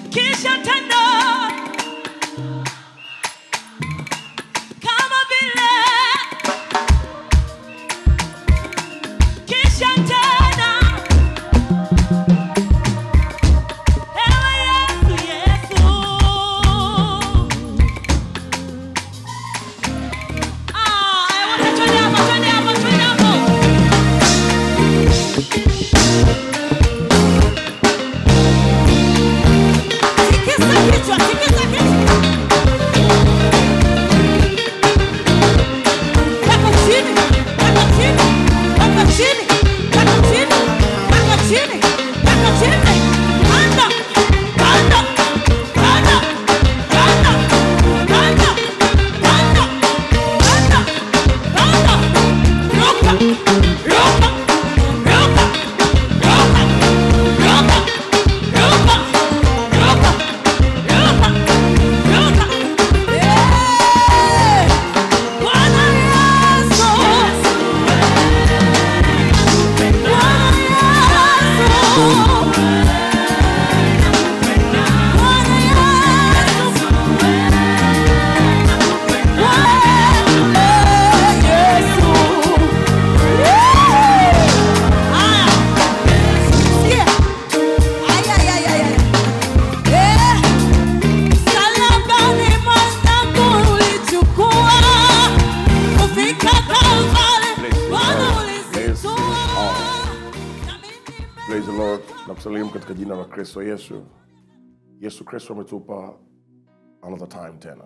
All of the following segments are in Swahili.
kisha tena kama vile kisha tena ewe Yesu Yesu ah wote twende hapo twende hapo twende hapo tikisa kichwa tikisa kichwa Weka chini, weka chini, weka chini, weka chini, weka chini, weka chini. Anda, anda, anda, anda, anda, anda, anda, anda. Ruka, ruka, ruka, ruka, ruka, ruka, ruka, ruka, ruka. Yeah! Bwana Yesu. Bwana Yesu. Bwana Yesu. Bwana Yesu. Haya. Sikia. Aya, aya, aya, aya. Eh. Msalabani mwanangu ulichukua, kufika Kalvari, Bwana ulizitua. Na mimi Praise the Lord. Nakusalimu katika jina la Kristo Yesu. Yesu Kristo ametupa another time tena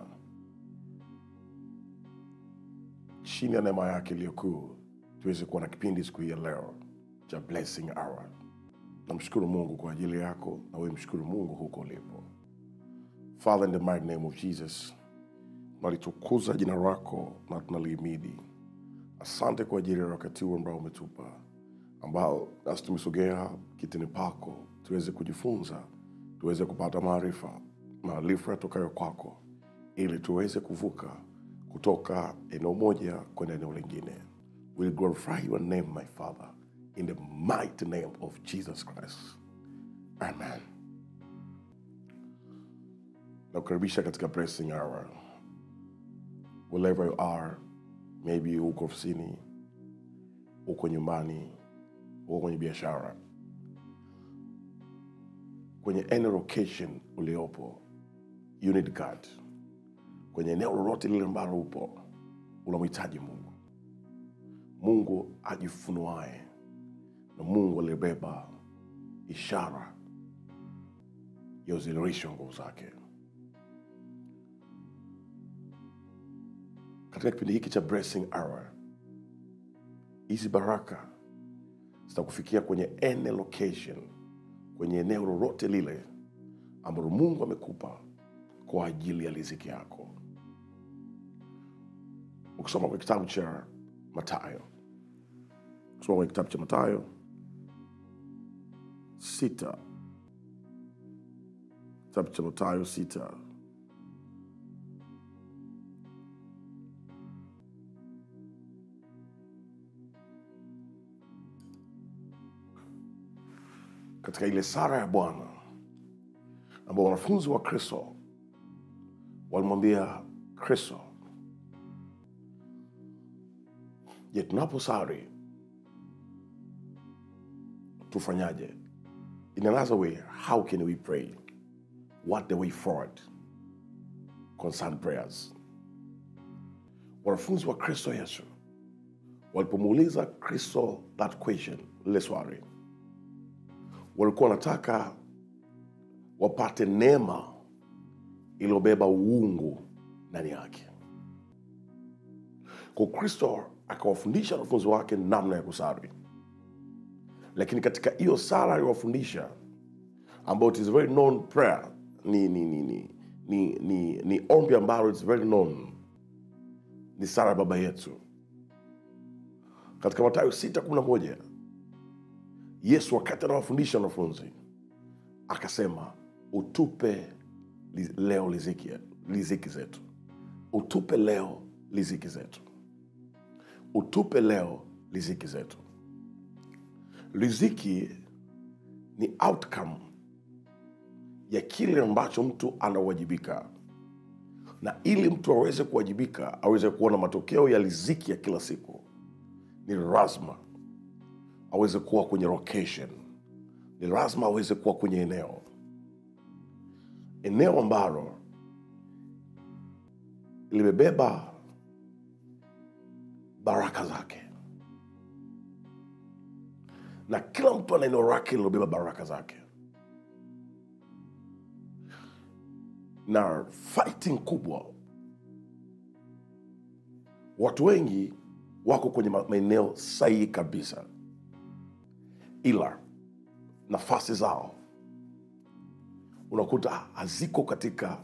chini ya neema yake iliyokuu tuweze kuwa na kipindi siku hii ya leo cha blessing hour. Namshukuru Mungu kwa ajili yako na wewe mshukuru Mungu huko ulipo. Father, in the mighty name of Jesus, tunalitukuza jina lako na tunalihimidi. Asante kwa ajili ya wakati huu ambao umetupa ambao nasi tumesogea kitini pako tuweze kujifunza tuweze kupata maarifa maarifa yatokayo kwako ili tuweze kuvuka kutoka eneo moja kwenda eneo lingine will glorify your name my father in the mighty name of jesus christ amen nakukaribisha katika blessing hour wherever you are maybe uko ofisini uko nyumbani uko kwenye biashara kwenye any location uliopo you need God. kwenye eneo lolote lile ambalo upo unamhitaji mungu mungu ajifunuae na mungu aliyebeba ishara ya uzilirisho wa nguvu zake katika kipindi hiki cha blessing hour hizi baraka zitakufikia kwenye any location kwenye eneo lolote lile ambalo mungu amekupa kwa ajili ya riziki yako ukisoma kwenye kitabu cha matayo ukisoma kwenye kitabu cha matayo sita kitabu cha matayo sita katika ile sara ya bwana ambao wanafunzi wa kristo walimwambia kristo je tunaposari tufanyaje in another way how can we pray what the way forward concern prayers wanafunzi wa kristo yesu walipomuuliza kristo that question lile swali walikuwa wanataka wapate neema iliyobeba uungu ndani yake kwa kristo akawafundisha wanafunzi wake namna ya kusali lakini katika hiyo sala aliwafundisha ambayo it is very known prayer ni, ni, ni, ni, ni, ni, ni ombi ambalo it's very known ni sala ya baba yetu katika matayo 611 yesu wakati anawafundisha wanafunzi akasema utupe li- leo liziki, liziki zetu utupe leo liziki zetu utupe leo liziki zetu riziki ni outcome ya kile ambacho mtu anawajibika na ili mtu aweze kuwajibika aweze kuona matokeo ya riziki ya kila siku ni lazima aweze kuwa kwenye location ni lazima aweze kuwa kwenye eneo eneo ambalo limebeba baraka zake na kila mtu ana eneo lake lilobeba baraka zake na fighting kubwa watu wengi wako kwenye ma- maeneo sahihi kabisa ila nafasi zao unakuta haziko katika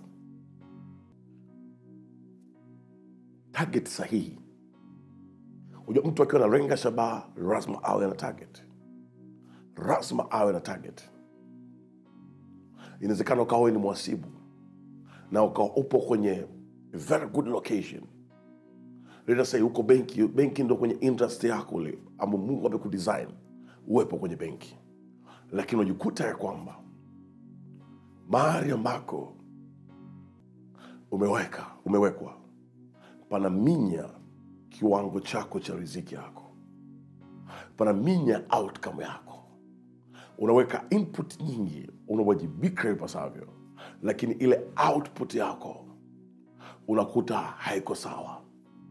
target sahihi unajua mtu akiwa analenga shabaha lazima awe na target lazima awe na target inawezekana ukawa wewe ni mwasibu na ukawa upo kwenye very good location let us say huko benki benki ndo kwenye interest yako ule ama mungu amekudesign uwepo kwenye benki lakini unajikuta ya kwamba mahali ambako umeweka umewekwa panaminya kiwango chako cha riziki yako panaminya outcome yako unaweka input nyingi unawajibika ipasavyo lakini ile output yako unakuta haiko sawa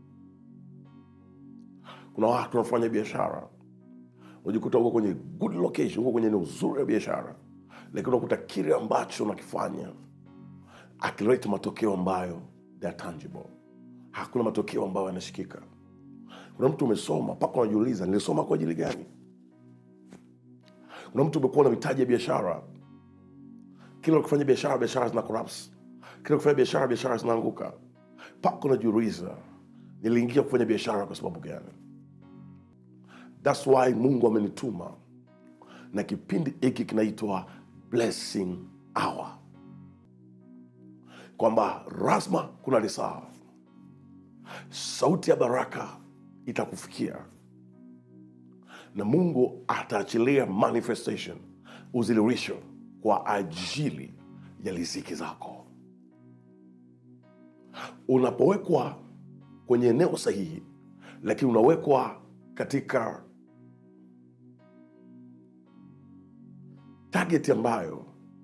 kuna watu wanafanya biashara unajikuta uko kwenye good location uko kwenye eneo zuri ya biashara lakini unakuta kile ambacho unakifanya akileta matokeo ambayo they are tangible hakuna matokeo ambayo yanashikika kuna mtu umesoma mpaka unajiuliza nilisoma kwa ajili gani kuna mtu umekuwa na mitaji ya biashara kila ukifanya biashara biashara zina collapse kila ukifanya biashara biashara zinaanguka mpaka unajiuliza niliingia kufanya biashara kwa sababu gani thats why mungu amenituma na kipindi hiki kinaitwa blessing hour kwamba rasma kuna lisaa sauti ya baraka itakufikia na mungu ataachilia manifestation uzilirisho kwa ajili ya riziki zako unapowekwa kwenye eneo sahihi lakini unawekwa katika target ambayo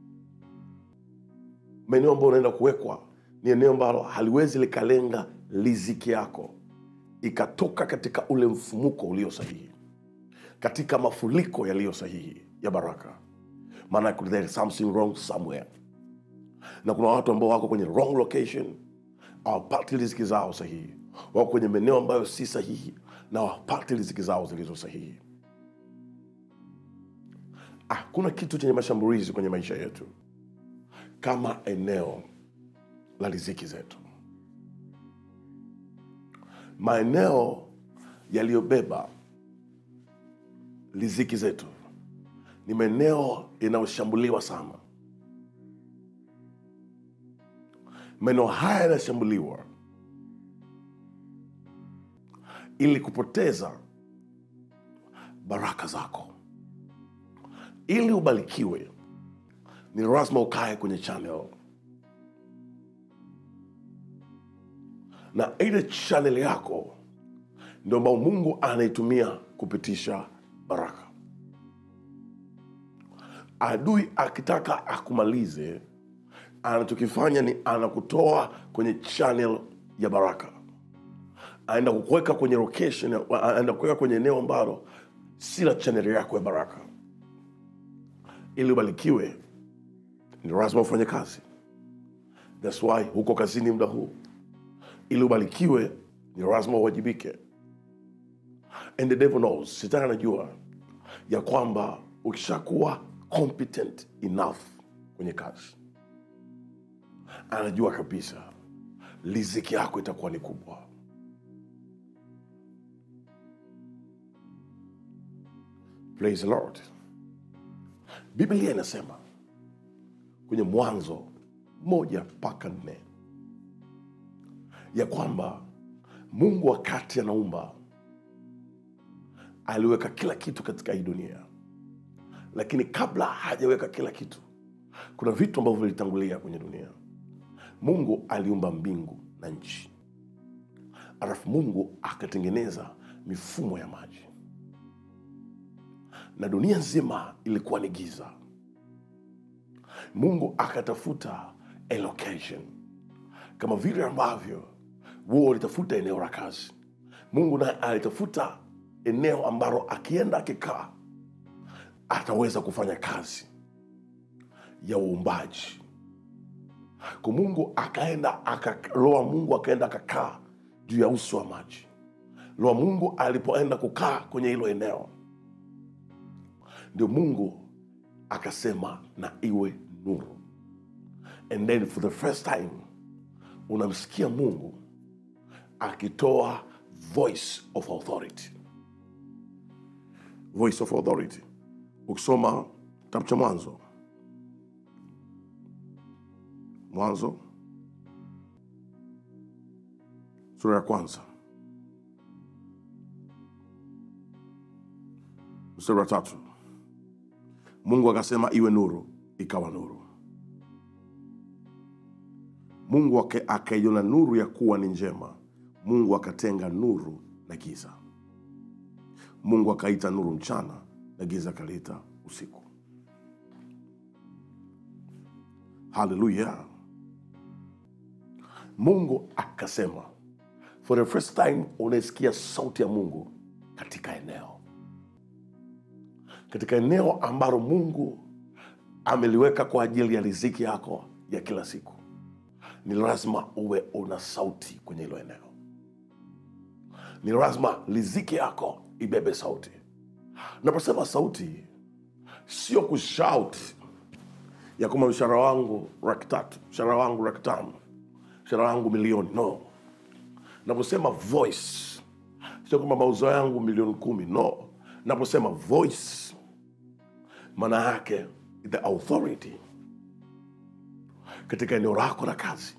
maeneo ambayo unaenda kuwekwa ni eneo ambalo haliwezi likalenga riziki yako ikatoka katika ule mfumuko ulio sahihi katika mafuriko yaliyo sahihi ya baraka maana there is something wrong somewhere na kuna watu ambao wako kwenye wrong location hawapati riziki zao sahihi wako kwenye maeneo ambayo si sahihi na hawapati riziki zao zilizo sahihi hakuna kitu chenye mashambulizi kwenye maisha yetu kama eneo la riziki zetu maeneo yaliyobeba riziki zetu ni maeneo yanayoshambuliwa sana maeneo haya yanashambuliwa ili kupoteza baraka zako ili ubarikiwe ni lazima ukae kwenye channel na ile channel yako ndio ambao mungu anaitumia kupitisha baraka adui akitaka akumalize anachokifanya ni anakutoa kwenye channel ya baraka aenda kukuweka kwenye location aenda kuweka kwenye eneo ambalo si la channel yako ya baraka ili ubarikiwe ni lazima ufanye kazi thats why huko kazini muda huu ili ubarikiwe ni lazima uwajibike and the devil knows shetani anajua ya kwamba ukishakuwa competent enough kwenye kazi anajua kabisa riziki yako itakuwa ni kubwa praise the lord biblia inasema kwenye mwanzo moja mpaka nne ya kwamba mungu wakati anaumba aliweka kila kitu katika hii dunia lakini kabla hajaweka kila kitu kuna vitu ambavyo vilitangulia kwenye dunia mungu aliumba mbingu na nchi alafu mungu akatengeneza mifumo ya maji na dunia nzima ilikuwa ni giza mungu akatafuta a location kama vile ambavyo wao walitafuta eneo la kazi mungu naye alitafuta eneo ambalo akienda akikaa ataweza kufanya kazi ya uumbaji kwa mungu akaenda aka, roho wa mungu akaenda akakaa juu ya uso wa maji roho wa mungu alipoenda kukaa kwenye hilo eneo ndio mungu akasema na iwe nuru and then for the first time unamsikia mungu akitoa voice of authority voice of authority ukisoma kitabu cha mwanzo mwanzo sura ya kwanza mstari wa tatu mungu akasema iwe nuru ikawa nuru mungu ake- akaiona nuru ya kuwa ni njema mungu akatenga nuru na giza mungu akaita nuru mchana na giza akaliita usiku haleluya mungu akasema for the first time unaisikia sauti ya mungu katika eneo katika eneo ambalo mungu ameliweka kwa ajili ya riziki yako ya kila siku ni lazima uwe una sauti kwenye hilo eneo ni lazima riziki yako ibebe sauti naposema sauti sio kushout ya kwamba mshahara wangu laki tatu mshahara wangu laki tano mshahara wangu milioni no naposema voice sio kwamba mauzo yangu milioni kumi no naposema voice maana yake the authority katika eneo lako la kazi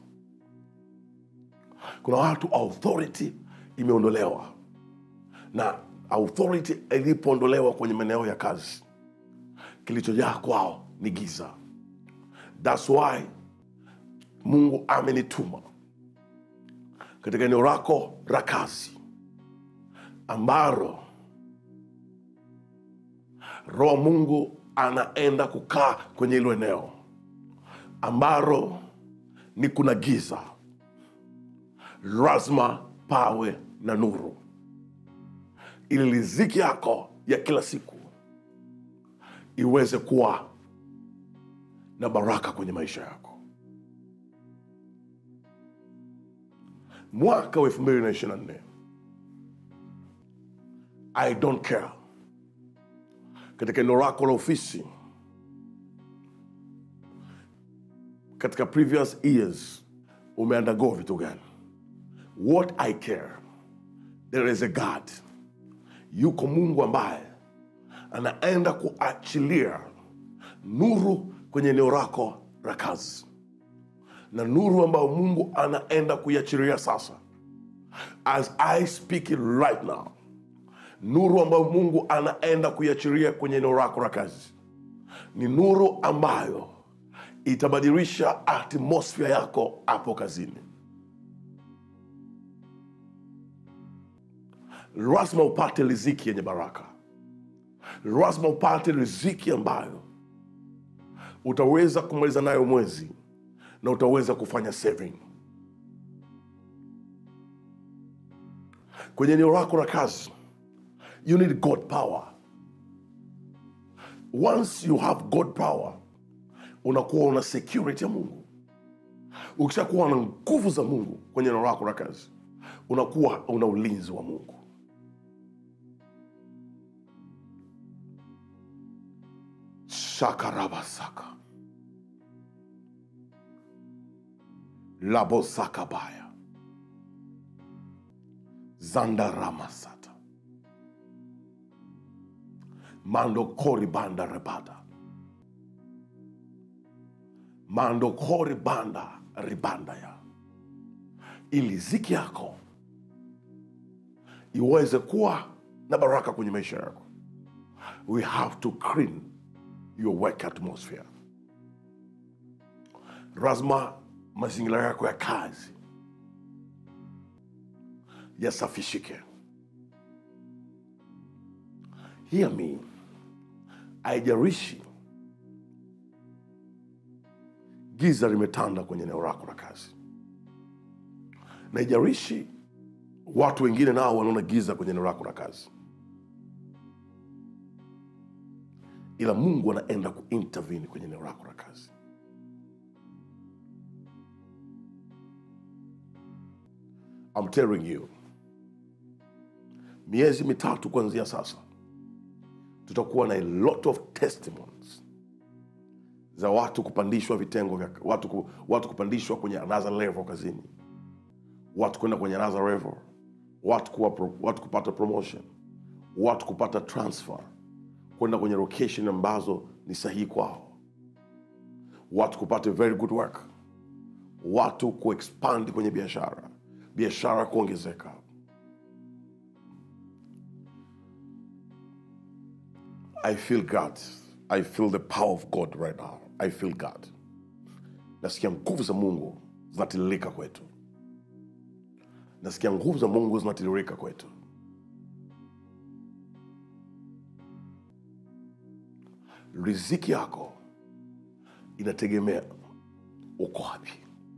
kuna watu authority imeondolewa na authority ilipoondolewa kwenye maeneo ya kazi kilichojaa kwao ni giza thats why mungu amenituma katika eneo lako la kazi ambalo roho wa mungu anaenda kukaa kwenye hilo eneo ambalo ni kuna giza lazima pawe na nuru ili riziki yako ya kila siku iweze kuwa na baraka kwenye maisha yako mwaka wa 224 i don't care katika eneo lako la ofisi katika previous years umeandago vitu gani what i care there is a god yuko mungu ambaye anaenda kuachilia nuru kwenye eneo lako la kazi na nuru ambayo mungu anaenda kuiachilia sasa as i speak it right now nuru ambayo mungu anaenda kuiachilia kwenye eneo lako la kazi ni nuru ambayo itabadilisha atmosphere yako hapo kazini lazima upate riziki yenye baraka lazima upate riziki ambayo utaweza kumaliza nayo mwezi na utaweza kufanya saving kwenye eneo lako la kazi you need god power once you have god power unakuwa una security ya mungu ukishakuwa na nguvu za mungu kwenye eneo lako la kazi unakuwa una ulinzi wa mungu shakarabasaka labosakabaya zandaramasata mando kori banda rebada mando kori banda ribandaya ili ziki yako iweze kuwa na baraka kwenye maisha yako we have to clean your work atmosphere lazima mazingira yako ya kazi yasafishike hear me haijarishi giza limetanda kwenye eneo lako la kazi na haijarishi watu wengine nao wanaona giza kwenye eneo lako la kazi ila mungu anaenda kuintervene kwenye eneo lako la kazi I'm telling you miezi mitatu kuanzia sasa tutakuwa na a lot of testimonies za watu kupandishwa vitengo vya watu, ku, watu kupandishwa kwenye another level kazini watu kwenda kwenye another level watu, kuwa, pro- watu kupata promotion watu kupata transfer kwenda kwenye location ambazo ni sahihi kwao watu kupata very good work watu kuexpand kwenye biashara biashara kuongezeka i feel god i feel the power of god right now i feel god nasikia nguvu za mungu zinatiririka kwetu nasikia nguvu za mungu zinatiririka kwetu riziki yako inategemea uko wapi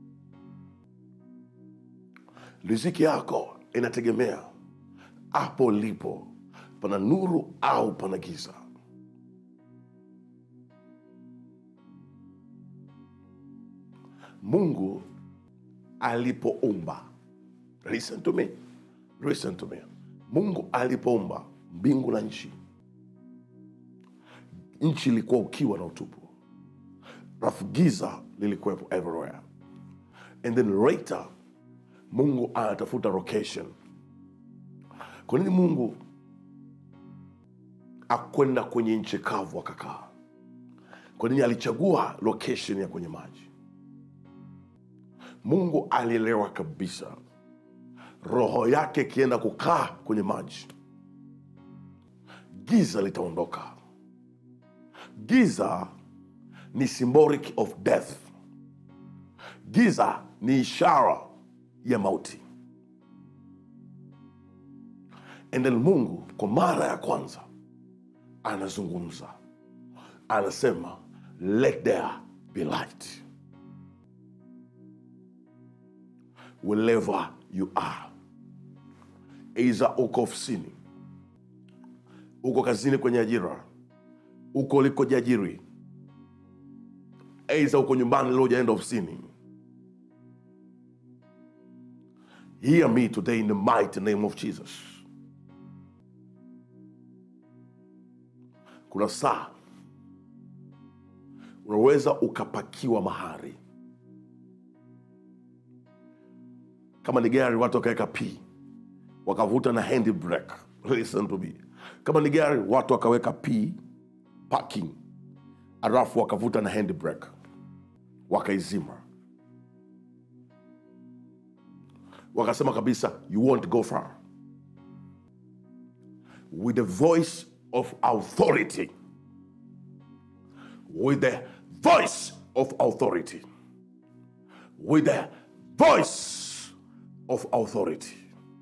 riziki yako inategemea hapo lipo pana nuru au pana giza mungu alipoumba listen to me listen to me mungu alipoumba mbingu na nchi nchi ilikuwa ukiwa na utupu rafu giza lilikuwepo everywhere and then later mungu anatafuta location kwa nini mungu akwenda kwenye nchi kavu akakaa kwa nini alichagua location ya kwenye maji mungu alielewa kabisa roho yake ikienda kukaa kwenye maji giza litaondoka giza ni symbolic of death giza ni ishara ya mauti and then mungu kwa mara ya kwanza anazungumza anasema let there be light wherever you are eiza uko ofisini uko kazini kwenye ajira uko ulikojiajiri eiza uko nyumbani leo ujaenda ofisini hear me today in the mighty name of jesus kuna saa unaweza ukapakiwa mahari kama ni gari watu wakaweka p wakavuta na hand brake listen to me kama ni gari watu wakaweka p parking alafu wakavuta na hand brake wakaizima wakasema kabisa you won't go far with the voice of authority with the voice of authority with the voice of authority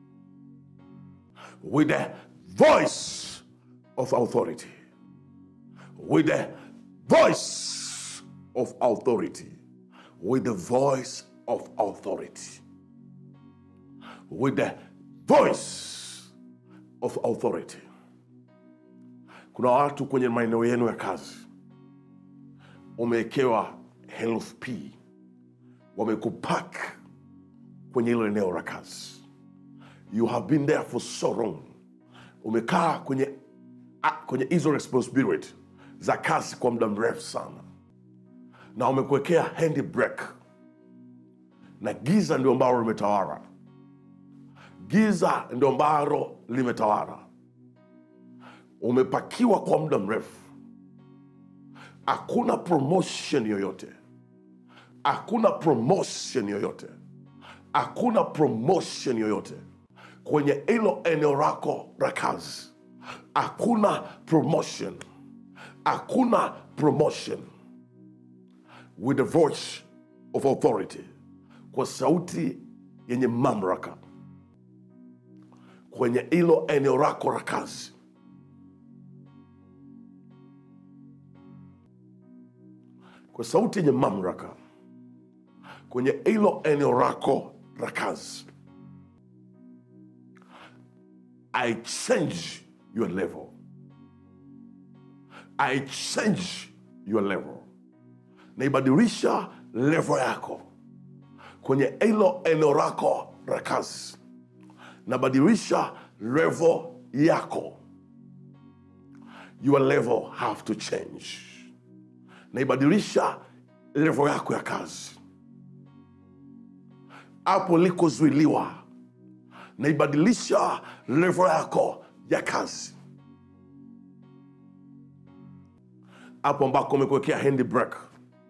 with the voice of authority with the voice of authority with the voice of authority with the voice of authority kuna watu kwenye maeneo yenu ya kazi umewekewa health p wamekupak kwenye hilo eneo la kazi you have been there for so long umekaa kwenye a- kwenye hizo responsibility za kazi kwa muda mrefu sana na umekuwekea hand brake na giza ndio ambalo limetawala giza ndio ambalo limetawala umepakiwa kwa muda mrefu hakuna promotion yoyote hakuna promotion yoyote hakuna promotion yoyote kwenye hilo eneo lako la kazi hakuna promotion hakuna promotion with the voice of authority kwa sauti yenye mamlaka kwenye hilo eneo lako la kazi kwa sauti yenye mamlaka kwenye hilo eneo lako la kazi i change your level i change your level naibadilisha level yako kwenye hilo eneo lako la kazi nabadilisha level yako your level have to change naibadilisha level yako ya kazi hapo likozuiliwa naibadilisha level yako ya kazi hapo ambako umekuwekea handbrake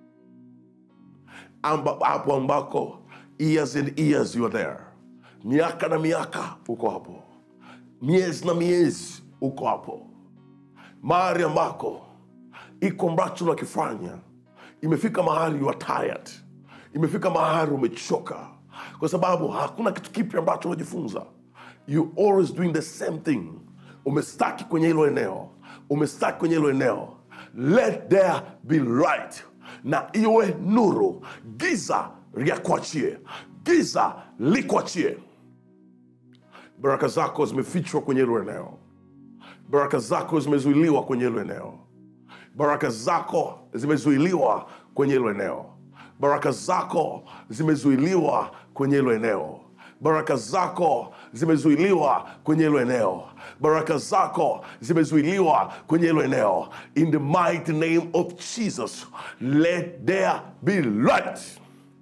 Amba- hapo ambako years and years you are there miaka na miaka uko hapo miezi na miezi uko hapo mahali ambako iko ambacho unakifanya imefika mahali you are tired imefika mahali umechoka kwa sababu hakuna kitu kipya ambacho unajifunza you always doing the same thing umestaki kwenye hilo eneo umestaki kwenye hilo eneo let there be light na iwe nuru giza lyakuachie giza likuachie baraka zako zimefichwa kwenye hilo eneo baraka zako zimezuiliwa kwenye hilo eneo baraka zako zimezuiliwa kwenye hilo eneo baraka zako zimezuiliwa kwenye hilo eneo baraka zako zimezuiliwa kwenye hilo eneo baraka zako zimezuiliwa kwenye hilo eneo in the mighty name of jesus let there be light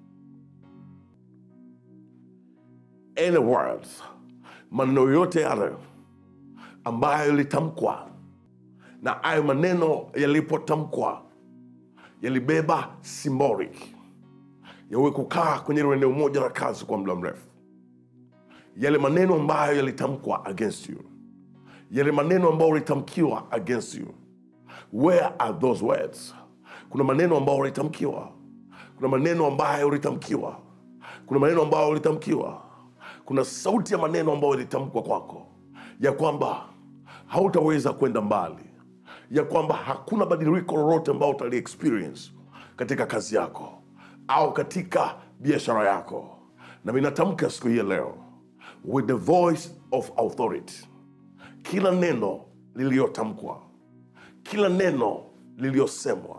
any words maneno yote yale ambayo yalitamkwa na hayo maneno yalipotamkwa yalibeba symbolic yawe kukaa kwenye hilo eneo moja la kazi kwa muda mrefu yale maneno ambayo yalitamkwa against you yale maneno ambayo yalitamkiwa against you where are those words kuna maneno ambayo yalitamkiwa kuna maneno ambayo yalitamkiwa kuna maneno ambayo yalitamkiwa kuna sauti ya maneno ambayo yalitamkwa kwako ya kwamba hautaweza kwenda mbali ya kwamba hakuna badiliko lolote ambao utali experience katika kazi yako au katika biashara yako na minatamka siku hii ya leo with the voice of authority kila neno liliyotamkwa kila neno liliyosemwa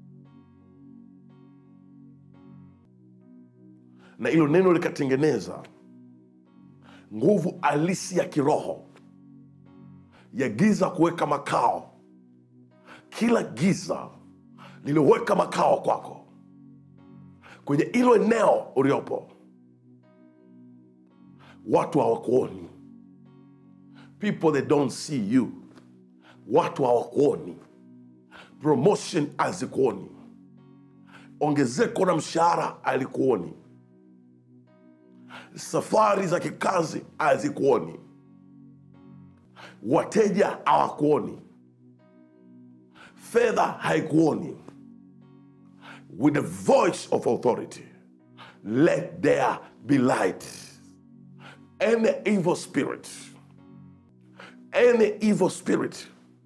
na hilo neno likatengeneza nguvu halisi ya kiroho ya giza kuweka makao kila giza liliweka makao kwako kwenye hilo eneo uliopo watu hawakuoni people they don't see you watu hawakuoni promotion hazikuoni ongezeko la mshahara alikuoni safari za kikazi hazikuoni wateja hawakuoni fedha haikuoni with the voice of authority let there be light any evil spirit any evil spirit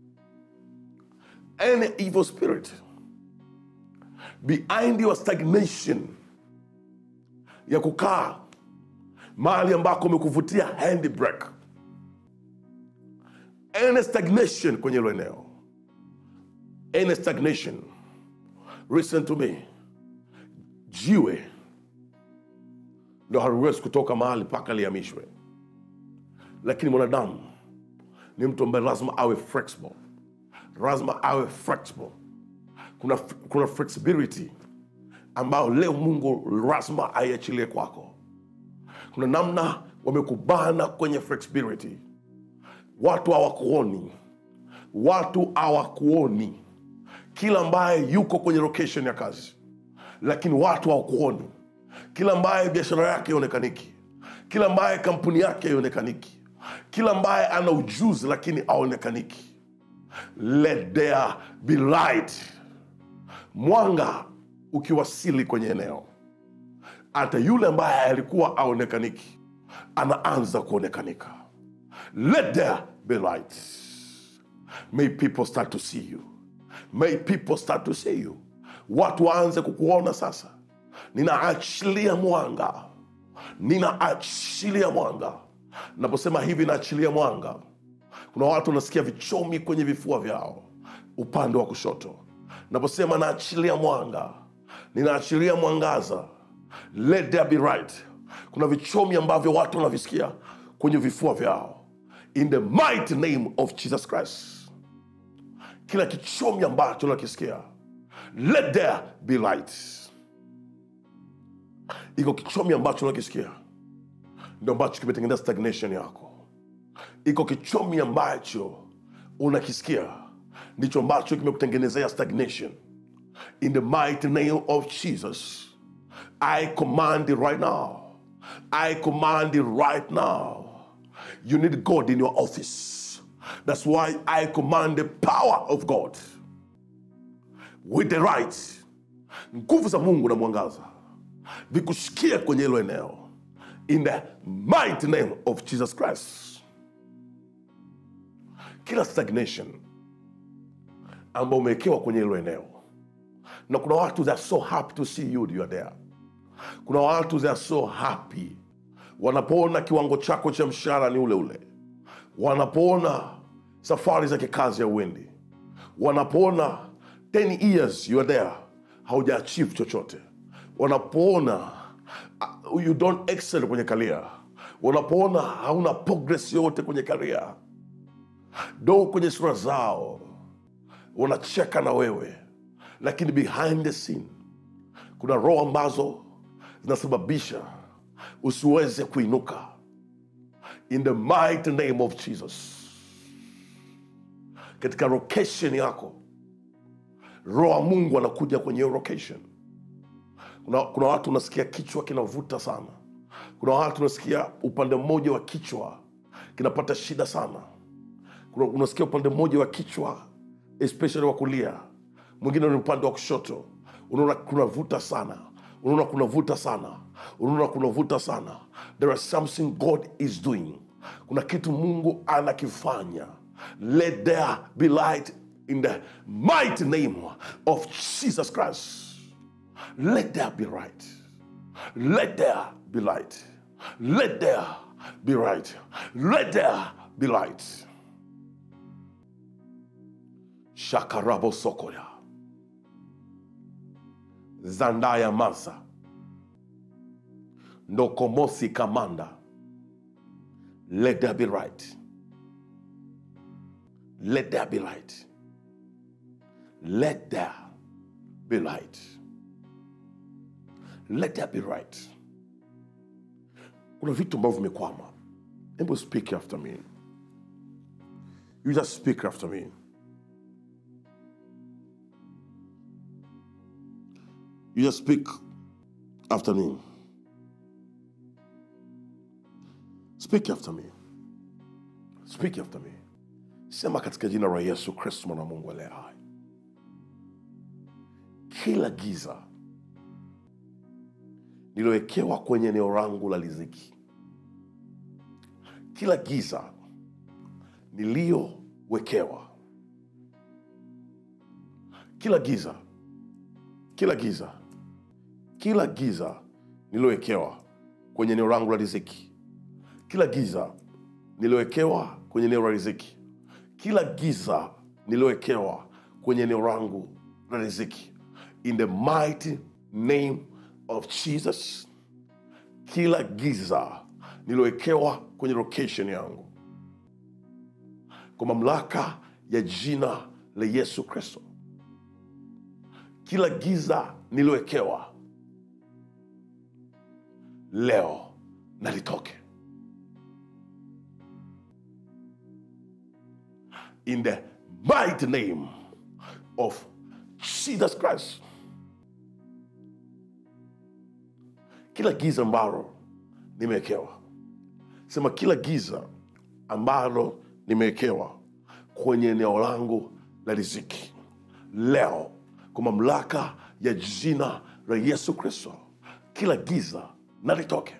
any evil spirit behind your stagnation ya kukaa mahali ambako umekuvutia handbrake any stagnation kwenye hilo eneo any stagnation listen to me jiwe ndo haliwezi kutoka mahali mpaka lihamishwe lakini mwanadamu ni mtu ambaye lazima awe flexible lazima awe flexible kuna, kuna flexibility ambayo leo mungu lazima aiachilie kwako kuna namna wamekubana kwenye flexibility watu hawakuoni watu hawakuoni kila ambaye yuko kwenye location ya kazi lakini watu hawakuoni kila ambaye biashara yake ionekaniki kila ambaye kampuni yake ionekaniki kila ambaye ana ujuzi lakini aonekaniki let there be light mwanga ukiwasili kwenye eneo hata yule ambaye alikuwa aonekaniki anaanza kuonekanika let there be light may people start to see you may people start to see you watu waanze kukuona sasa ninaachilia mwanga ninaachilia mwanga naposema hivi naachilia mwanga kuna watu wanasikia vichomi kwenye vifua vyao upande wa kushoto naposema naachilia mwanga ninaachilia mwangaza let there be right kuna vichomi ambavyo watu wanavisikia kwenye vifua vyao in the mighty name of jesus christ kila kichomi ambacho nakisikia let there be light iko kichomi ambacho nakisikia ndio ambacho kimetengeneza stagnation yako iko kichomi ambacho unakisikia ndicho ambacho kimekutengenezea stagnation in the mighty name of jesus i command it right now i command it right now you need god in your office that's why i command the power of god with the right nguvu za mungu na mwangaza vikushikia kwenye hilo eneo in the mighty name of jesus christ kila stagnation ambao umewekewa kwenye hilo eneo na kuna watu they are so happy to see you you are there kuna watu they are so happy wanapoona kiwango chako cha mshahara ni ule ule wanapoona safari za kikazi ya uendi wanapoona 10 years you are there hauja achieve chochote wanapoona uh, you don't excel kwenye karia wanapoona hauna progress yote kwenye karia do kwenye sura zao wanacheka na wewe lakini behind the scene kuna roho ambazo zinasababisha usiweze kuinuka in the mighty name of jesus katika location yako roho wa mungu anakuja kwenye hiyo location kuna, kuna watu unasikia kichwa kinavuta sana kuna watu unasikia upande mmoja wa kichwa kinapata shida sana kuna, unasikia upande mmoja wa kichwa especially wa kulia mwingine ni upande wa kushoto unaona kunavuta sana unaona kunavuta sana unaona kunavuta sana there is something god is doing kuna kitu mungu anakifanya let there be light in the mighty name of jesus christ let there be right let there be light let there be right let there be light shakarabo sokoya zandaya masa ndokomosi kamanda let there be right let there be light let there be light let there be right kuna vitu ambavyo vimekwama hebu speak after me you just speak after me you just speak after me speak after me speak after me sema katika jina la yesu kristo mwana wa mungu aliye hai kila giza nililowekewa kwenye eneo langu la riziki kila giza niliyowekewa kila giza kila giza kila giza nililowekewa kwenye eneo langu la riziki kila giza nililowekewa kwenye eneo la riziki kila giza nililowekewa kwenye eneo langu la riziki in the mighty name of jesus kila giza nililowekewa kwenye location yangu kwa mamlaka ya jina la yesu kristo kila giza nililowekewa leo nalitoke in the mighty name of jesus christ kila giza ambalo nimewekewa sema kila giza ambalo nimewekewa kwenye eneo langu la riziki leo kwa mamlaka ya jina la yesu kristo kila giza na litoke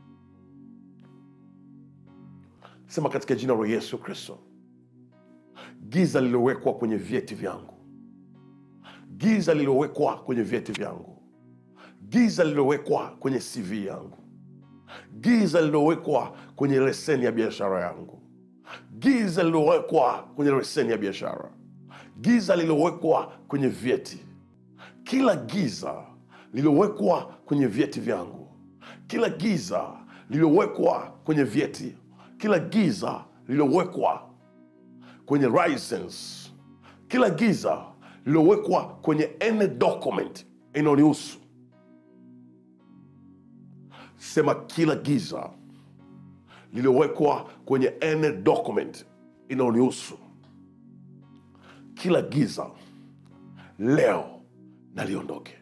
sema katika jina la yesu kristo giza lililowekwa kwenye vyeti vyangu giza lililowekwa kwenye vyeti vyangu giza lililowekwa kwenye cv yangu giza lililowekwa kwenye leseni ya biashara yangu giza lililowekwa kwenye leseni ya biashara giza lililowekwa kwenye vyeti kila giza lililowekwa kwenye vyeti vyangu kila giza lililowekwa kwenye vyeti kila giza lililowekwa kwenye license kila giza lililowekwa kwenye any document inayonihusu sema kila giza lililowekwa kwenye any document inayonihusu kila giza leo naliondoke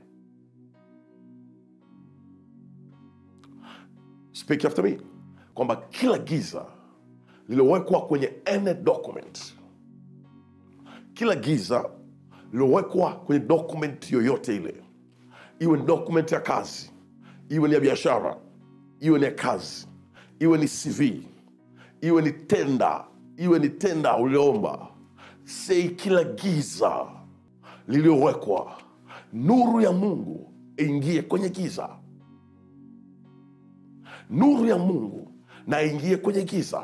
speak after me kwamba kila giza lililowekwa kwenye any document kila giza lililowekwa kwenye document yoyote ile iwe ni document ya kazi iwe ni ya biashara iwe ni ya kazi iwe ni cv iwe ni tenda iwe ni tenda ulioomba sei kila giza lililowekwa nuru ya mungu ingie kwenye giza nuru ya mungu na ingie kwenye giza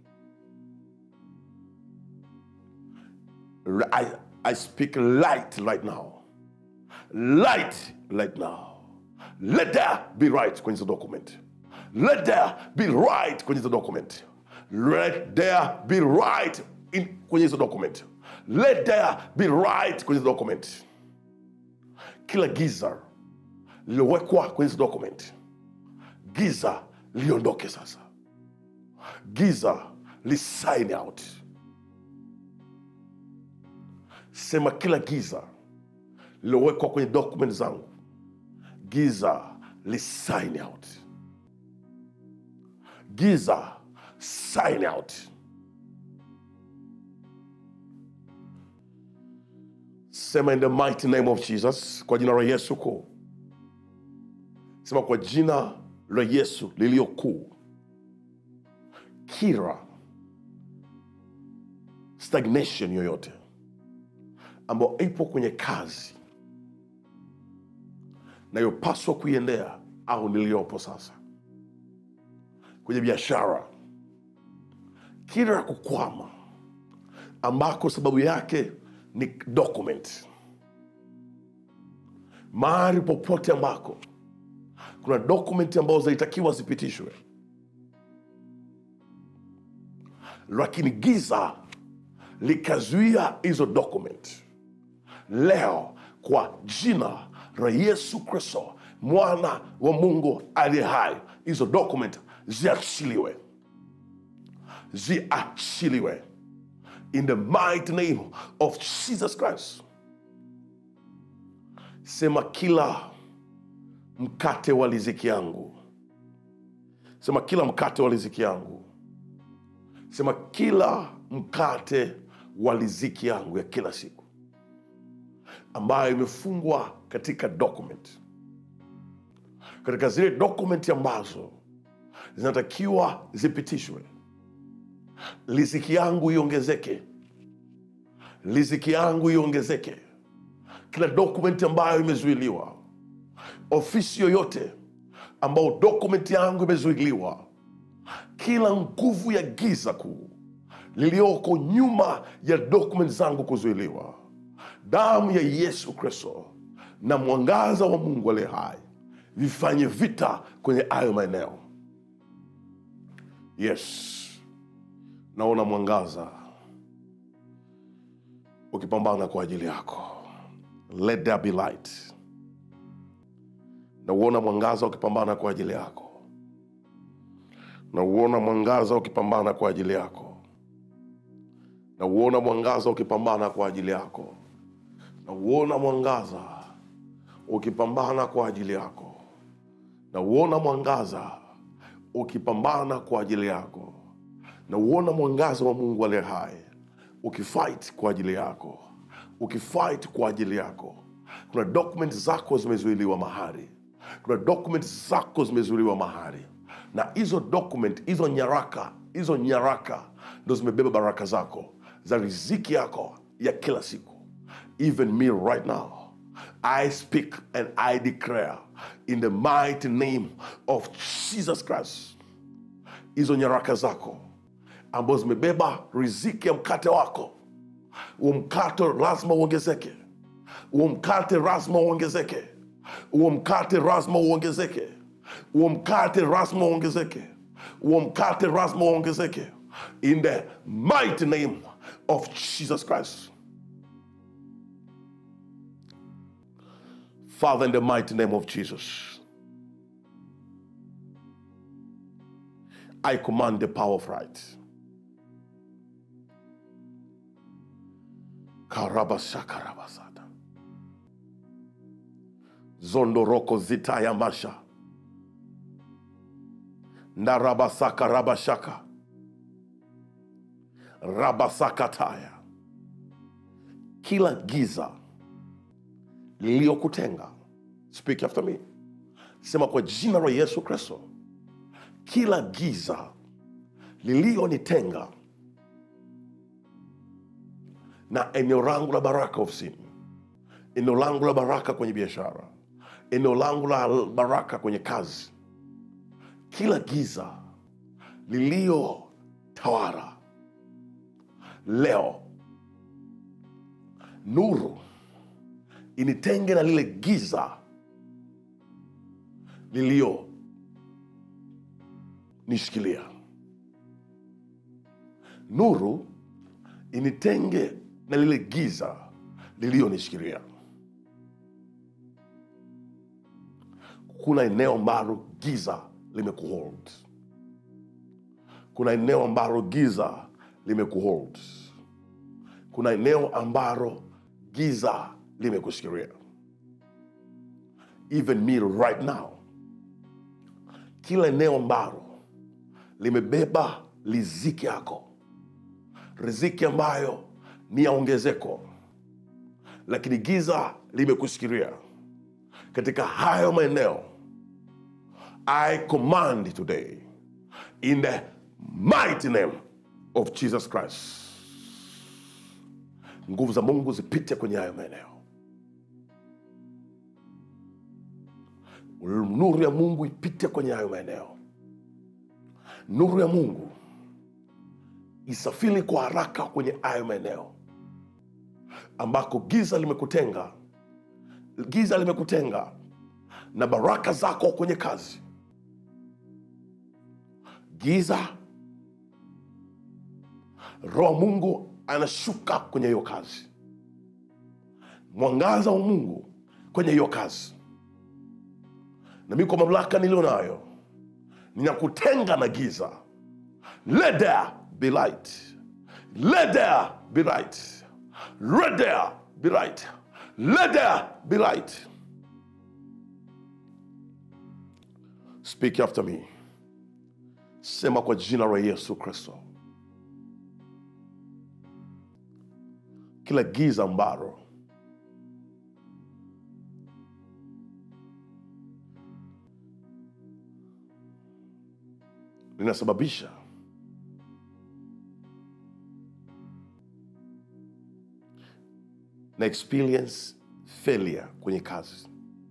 I, I speak light right now light right now let there be right kwenye hizo document let there be right kwenye hizo document let there be right in, kwenye hizo document let there be right kwenye hizo document kila giza lililowekwa kwenye hizo document giza liondoke sasa giza lisign out sema kila giza lililowekwa kwenye document zangu giza lisign out giza sign out sema in the mighty name of jesus kwa jina la yesu kuu sema kwa jina la yesu liliyo kuu kira stagnation yoyote ambayo ipo kwenye kazi nayopaswa kuiendea au niliyopo sasa kwenye biashara kila kukwama ambako sababu yake ni document mahali popote ambako kuna dokumenti ambazo zinatakiwa zipitishwe lakini giza likazuia hizo document leo kwa jina la yesu kristo mwana wa mungu aliye hai hizo document ziachiliwe ziachiliwe in the mighty name of jesus christ sema kila mkate wa riziki yangu sema kila mkate wa riziki yangu sema kila mkate wa riziki yangu ya kila siku ambayo imefungwa katika document katika zile dokumenti ambazo zinatakiwa zipitishwe riziki yangu iongezeke riziki yangu iongezeke kila dokumenti ambayo imezuiliwa ofisi yoyote ambao dokumenti yangu imezuiliwa kila nguvu ya giza kuu liliyoko nyuma ya dokumenti zangu kuzuiliwa damu ya yesu kristo na mwangaza wa mungu aliye hai vifanye vita kwenye hayo maeneo yes naona mwangaza ukipambana kwa ajili yako let there be light nauona mwangaza ukipambana kwa ajili yako nauona mwangaza ukipambana kwa ajili yako nauona mwangaza ukipambana kwa ajili yako nauona mwangaza ukipambana kwa ajili yako nauona mwangaza ukipambana kwa ajili yako nauona mwangaza wa mungu aliye hai ukifight kwa ajili yako ukifight kwa ajili yako kuna document zako zimezuiliwa mahali kuna document zako zimezuiliwa mahali na hizo document hizo nyaraka hizo nyaraka ndo zimebeba baraka zako za riziki yako ya kila siku even me right now i speak and i declare in the mighty name of jesus christ hizo nyaraka zako ambazo zimebeba riziki ya mkate wako huo mkate lazima uongezeke huo mkate lazima uongezeke huo mkate lazima uongezeke huo mkate lazima uongezeke huo mkate lazima uongezeke in the mighty name of jesus christ father in the mighty name of jesus i command the power of right karabashakarabasada zondoroko zitaya masha ndarabasaka rabashaka rabasakataya kila giza liliyokutenga speak after me sema kwa jina la yesu kristo kila giza liliyonitenga na eneo langu la baraka ofisini eneo langu la baraka kwenye biashara eneo langu la baraka kwenye kazi kila giza liliyotawara leo nuru initenge na lile giza liliyo nishikilia nuru initenge na lile giza liliyonishikilia kuna eneo ambalo giza limekuhold kuna eneo ambalo giza limekuhold kuna eneo ambalo giza limekushikilia even me right now kila eneo ambalo limebeba riziki yako riziki ambayo ni ya ongezeko lakini giza limekushikilia katika hayo maeneo i command today in the mighty name of jesus christ nguvu za mungu zipite kwenye hayo maeneo nuru ya mungu ipite kwenye hayo maeneo nuru ya mungu isafiri kwa haraka kwenye hayo maeneo ambako giza limekutenga giza limekutenga na baraka zako kwenye kazi giza roho mungu anashuka kwenye hiyo kazi mwangaza wa mungu kwenye hiyo kazi na mi kwa mamlaka niliyo nayo ninakutenga na giza let there be light let there be light let there be light let there be light speak after me sema kwa jina la yesu kristo kila giza ambalo linasababisha na experience failure kwenye kazi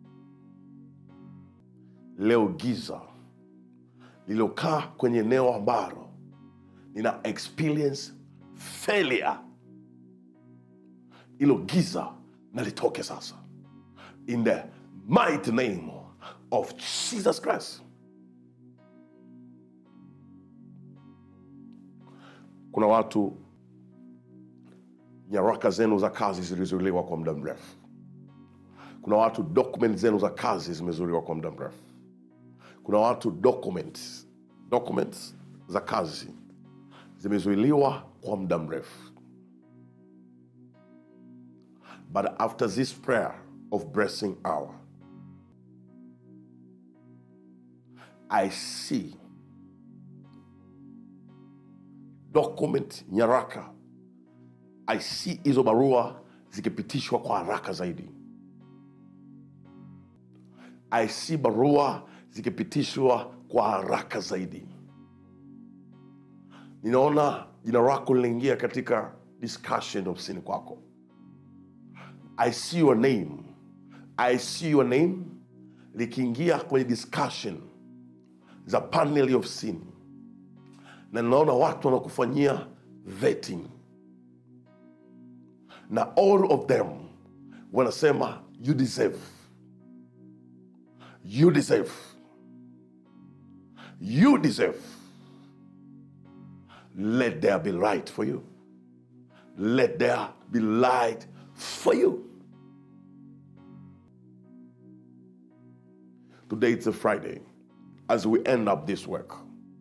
leo giza lililokaa kwenye eneo ambalo nina experience failure ilo giza na litoke sasa in the mighty name of jesus christ kuna watu nyaraka zenu za kazi zilizuiliwa kwa muda mrefu kuna watu document zenu za kazi zimezuiliwa kwa muda mrefu kuna watu documents, documents za kazi zimezuiliwa kwa muda mrefu but after this prayer of blessing hour i see document nyaraka i see hizo barua zikipitishwa kwa haraka zaidi I see barua zikipitishwa kwa haraka zaidi. Ninaona jina lako linaingia katika discussion ofisini kwako. I see your name, I see your name likiingia kwenye discussion za panel ofisini, na ninaona watu wanakufanyia vetting na all of them wanasema you deserve, you deserve, you deserve. Let there be light for you. Let there be light for you. Today it's a Friday. As we end up this work,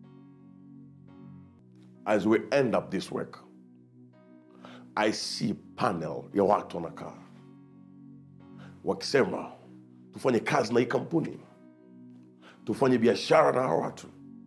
as we end up this work, I see panel ya watu wanakaa wakisema tufanye kazi na hii kampuni, tufanye biashara na hawa watu.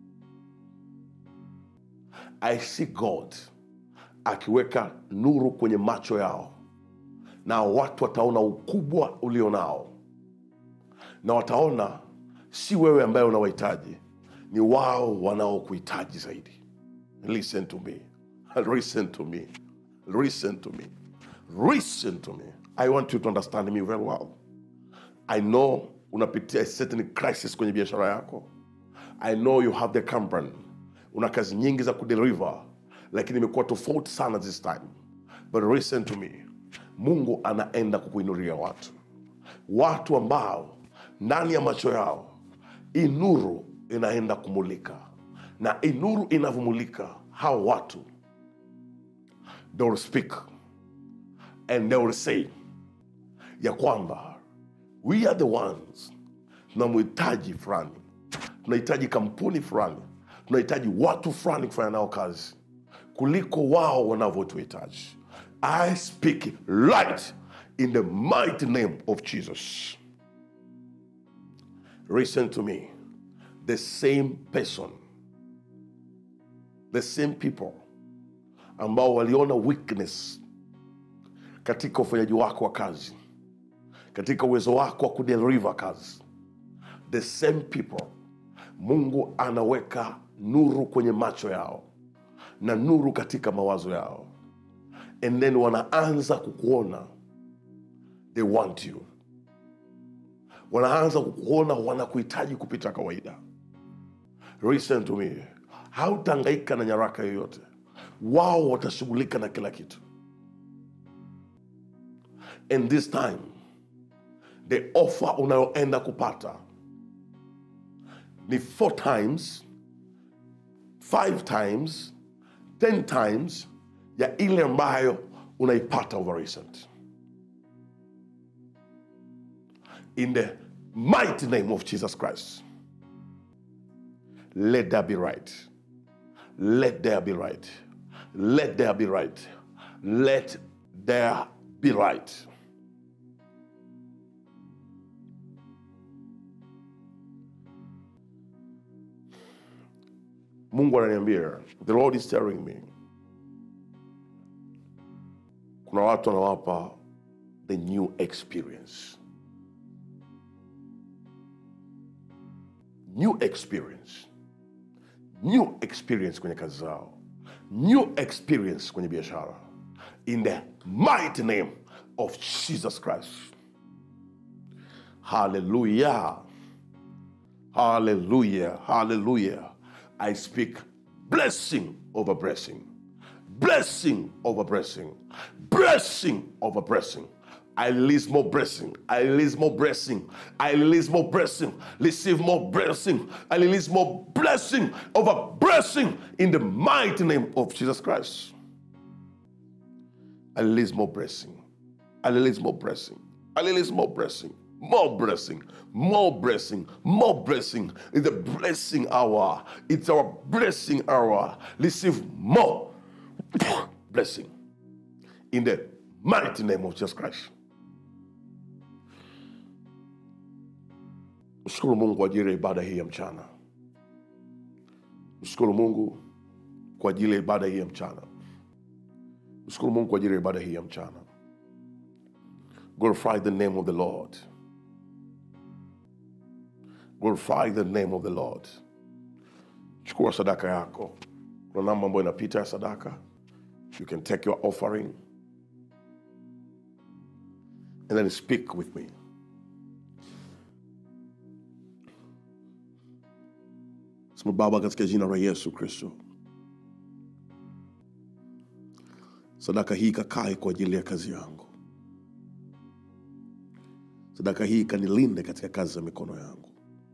I see God akiweka nuru kwenye macho yao, na watu wataona ukubwa ulio nao, na wataona si wewe ambaye unawahitaji, ni wao wanaokuhitaji zaidi. Listen to me, listen to me, listen to me, listen to me. I want you to understand me very well. I know unapitia a certain crisis kwenye biashara yako. I know you have the company, una kazi nyingi za kudeliver, lakini imekuwa tofauti sana this time. But listen to me, Mungu anaenda kukuinulia watu, watu ambao ndani ya macho yao hii nuru inaenda kumulika, na hii nuru inavyomulika hao watu, they will speak and they will say ya kwamba we are the ones tunamhitaji fulani, tunahitaji kampuni fulani, tunahitaji watu fulani kufanya nao kazi kuliko wao wanavyotuhitaji. I speak light in the mighty name of Jesus. Listen to me. The same person, the same people ambao waliona weakness katika ufanyaji wako wa kazi, katika uwezo wako wa kudeliver kazi, the same people Mungu anaweka nuru kwenye macho yao na nuru katika mawazo yao, and then wanaanza kukuona, they want you wanaanza kukuona wanakuhitaji kupita kawaida. Listen to me, hautahangaika na nyaraka yoyote, wao watashughulika na kila kitu. And this time the offer unayoenda kupata ni four times, five times, ten times ya ile ambayo unaipata over recent. in the mighty name of Jesus Christ. Let there be right. Let there be right. Let there be right. Let there be right. Mungu ananiambia, the Lord is telling me, kuna watu anawapa the new experience. new experience new experience kwenye kazi zao new experience kwenye biashara in the mighty name of jesus christ hallelujah hallelujah hallelujah i speak blessing over blessing blessing over blessing blessing over blessing I release more blessing. I release more blessing. I release more blessing. Receive more blessing. I release more blessing over blessing in the mighty name of Jesus Christ. I release more blessing. I release more blessing. I release more blessing. More blessing, more blessing, more blessing. It's a blessing hour. It's our blessing hour. Receive more blessing in the mighty name of Jesus Christ. Mshukuru Mungu kwa ajili ya ibada hii ya mchana. Mshukuru Mungu kwa ajili ya ibada hii ya mchana. Mshukuru Mungu kwa ajili ya ibada hii ya mchana. Glorify the name of the Lord. glorify the name of the lord chukua sadaka yako kuna namba ambayo inapita ya sadaka you can take your offering and then speak with me sema baba katika jina la yesu kristo sadaka hii ikakae kwa ajili ya kazi yangu sadaka hii ikanilinde katika kazi za mikono yangu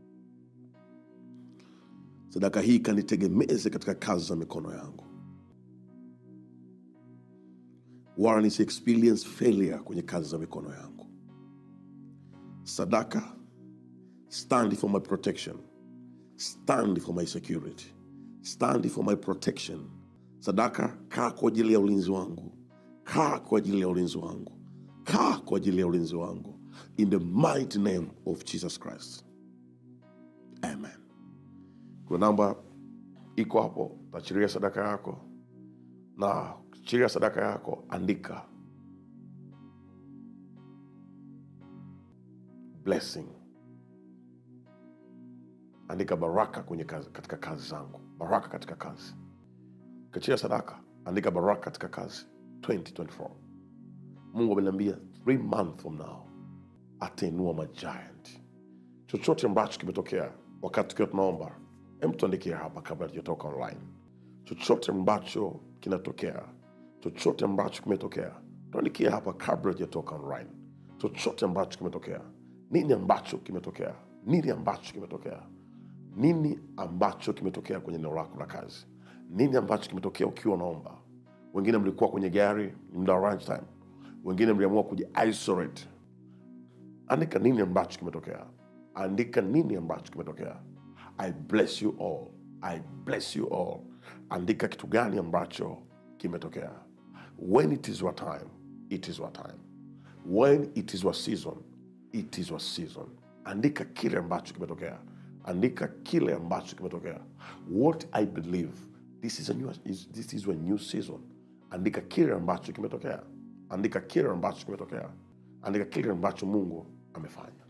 sadaka hii ikanitegemeze katika kazi za mikono yangu wala nisi experience failure kwenye kazi za mikono yangu sadaka stand for my protection stand for my security stand for my protection sadaka kaa kwa ajili ya ulinzi wangu kaa kwa ajili ya ulinzi wangu kaa kwa ajili ya ulinzi wangu in the mighty name of jesus christ amen kuna namba iko hapo tachiria sadaka yako na chiria sadaka yako andika blessing andika baraka kwenye kazi, katika kazi zangu baraka katika kazi kachia sadaka andika baraka katika kazi 2024 mungu ameniambia three month from now atainua majiant chochote ambacho kimetokea wakati tukiwa tunaomba hem tuandikia hapa kabla tujatoka online chochote ambacho kinatokea chochote ambacho kimetokea tuandikia hapa kabla tujatoka online chochote ambacho kimetokea nini ambacho kimetokea nini ambacho kimetokea nini ambacho kimetokea kwenye eneo lako la kazi nini ambacho kimetokea ukiwa unaomba wengine mlikuwa kwenye gari ni muda wa lunch time wengine mliamua kuji isolate andika nini ambacho kimetokea andika nini ambacho kimetokea i bless you all i bless you all andika kitu gani ambacho kimetokea when it is your time it is your time when it is your season it is your season andika kile ambacho kimetokea andika kile ambacho kimetokea what i believe this is a new, is, this is a new season andika kile ambacho kimetokea andika kile ambacho kimetokea andika kile ambacho mungu amefanya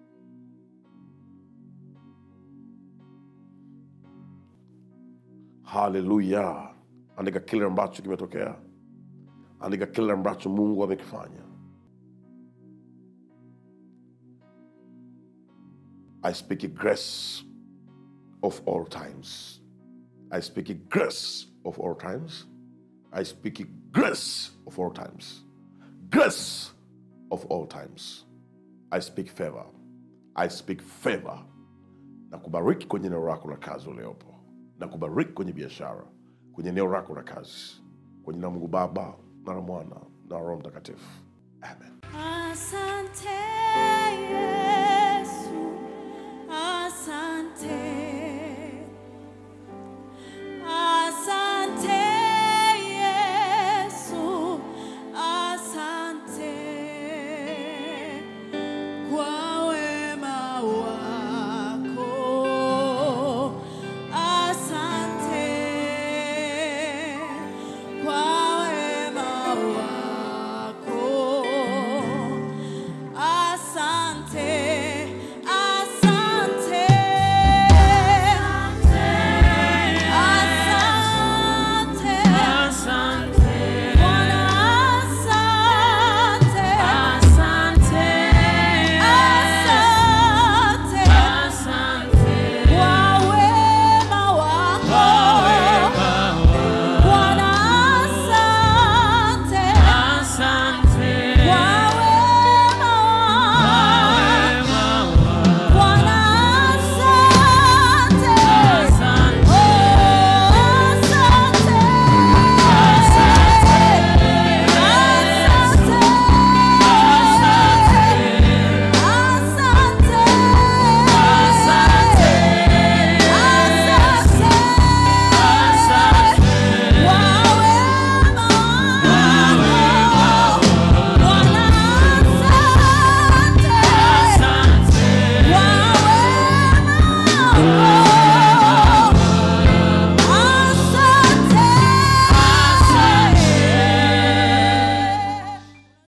haleluya andika kile ambacho kimetokea andika kile ambacho mungu amekifanya i speak a grace of all times i speak a grace of all times i speak a grace of all times grace of all times i speak favor i speak favor na kubariki kwenye eneo lako la kazi uliopo na kubariki kwenye biashara kwenye eneo lako la kazi kwenye na mungu baba na la mwana na roho mtakatifu amen Asante